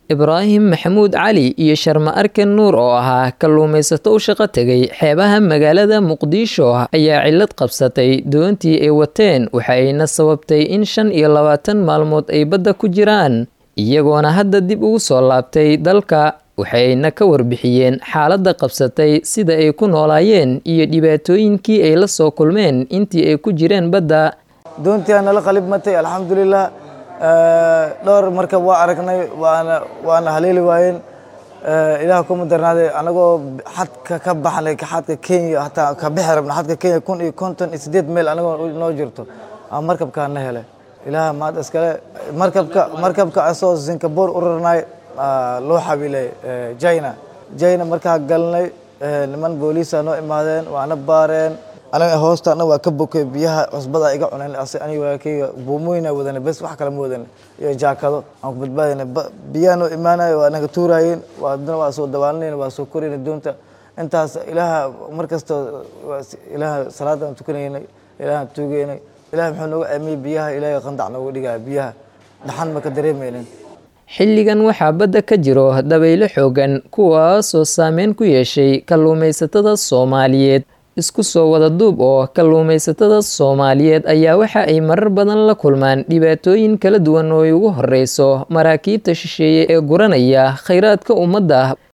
ibraahim maxamuud cali iyo sharma arken nuur oo ahaa kalluumaysato u shaqo tegay xeebaha magaalada muqdisho ayaa cillad qabsatay doontii ay wateen waxa ayna sababtay in shan iyo labaatan maalmood ay badda ku jiraan iyagoona hadda dib ugu soo laabtay dalka waxayna ka warbixiyeen xaaladda qabsatay sida ay ku noolaayeen iyo dhibaatooyinkii ay la soo kulmeen intii ay ku jireen badda doontii nala qalib matay alxamdulilah dhowr markab waa aragnay waana waana haleeli waayeen ilaah kuma darnaaday anagoo xadka ka baxnay xadka kenya hataa ka bixi rabna xadka kenya kun iyo konton iyo sideed meel anagoo noo jirto aa markabkaa na helay ilaah maad iskale markabka markabka asoo singapore u rarnay loo xabilay china china markaa galnay niman booliisa noo imaadeen waana baareen aniga hoostaana waa ka bokay biyaha cusbada iga cuneen aniga waakeyga buumooyina wadana bes wax kale ma wadan iyo jaakado aan ku badbaadayna biyaha noo imaanayo waa naga tuuraayeen waadana waa soo dabaalanayna waa soo korayna doonta intaas ilaaha mar kastoo ilaaha salaada aan tukanaynay ilaahaan tuugaynay ilaah muxuu nooga aamiyey biyaha ilaahay qandac nooga dhigaya biyaha dhaxan ma ka dareemaynin xilligan waxaa badda ka jiro dabaylo xoogan kuwaasoo saameyn ku yeeshay kalluumaysatada soomaaliyeed isku soo wada duub oo kalluumaysatada soomaaliyeed ayaa waxa ay marar badan la kulmaan dhibaatooyin kala duwan oo ay ugu horeyso maraakiibta shisheeye ee guranaya khayraadka ummadda